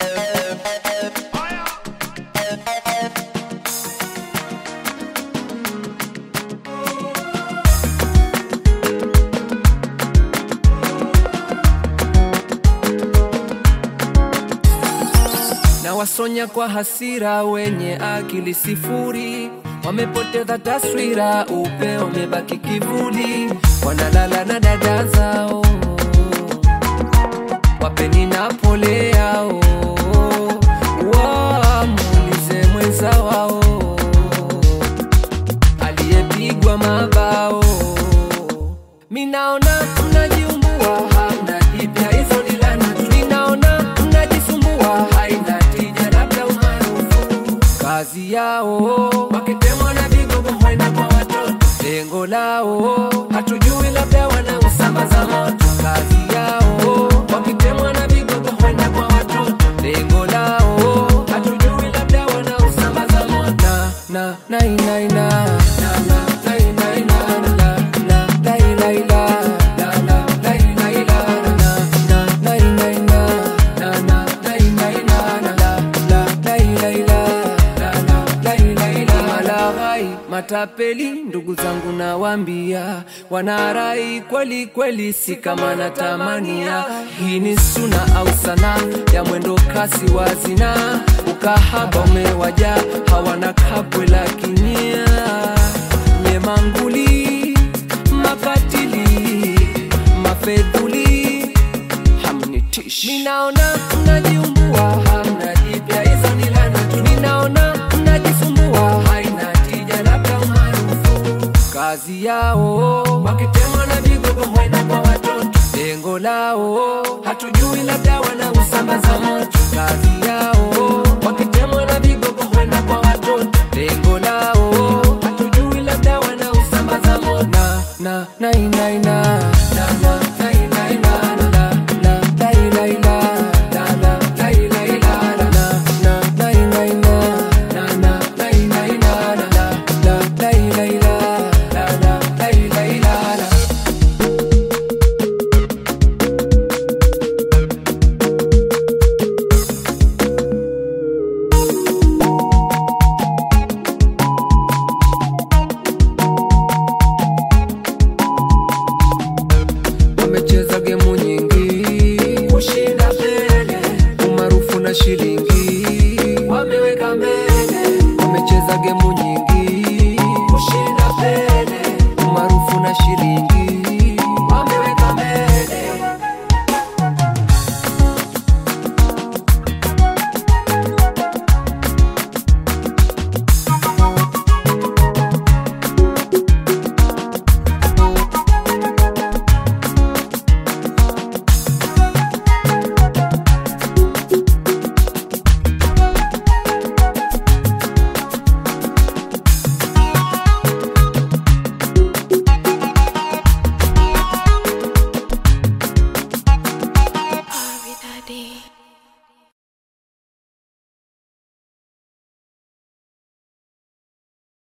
na wasonya kwa hasira, wenye akili sifuri wamepoteza taswira, upeo umebaki kivuli, wanalala na dada zao, wapeni na pole yao, wamuulize mwenza wao aliyepigwa mabao. Minaona mnajiumbua, hamna jipya, hizo ni laana tu. Ninaona mnajisumbua, haina tija, labda umaarufu. Kazi yao wakitemwa na vigogo huenda kwa watoto, lengo lao hatujui, labda wanausambaza moto. Kazi yao wakitemwa na vigogo huenda kwa watoto, lengo lao hatujui, labda wanausambaza moto. Na na na na na na na na na na na na na la la la la la la la la na na na na na na na na na na la la la la la la la la malaghai matapeli ndugu zangu nawambia wanarai kweli kweli si kama natamania hii ni suna au sana ya mwendo kasi wa zina ukahaba umewaja hawana kabwe la kinyia nyemanguli makatili mafedhuli hamnitishi ninaona mnajiumbua hamna jipya hizo ni laana tu ninaona mnajisumbua haina tija labda umaarufu kazi yao wakitemwa na vigogo huenda kwa watoto lengo lao hatujui labda wanausambaza moto kazi yao wakitemwa na vigogo huenda kwa watoto lengo lao hatujui labda wanausambaza moto na na na na na na na na na na na na la la la la la la la la la na na na na na na na na na na na la la la la la la la la la la wamecheza gemu nyingi kushinda mbele, umaarufu na shilingi wameweka mbele, wamecheza gemu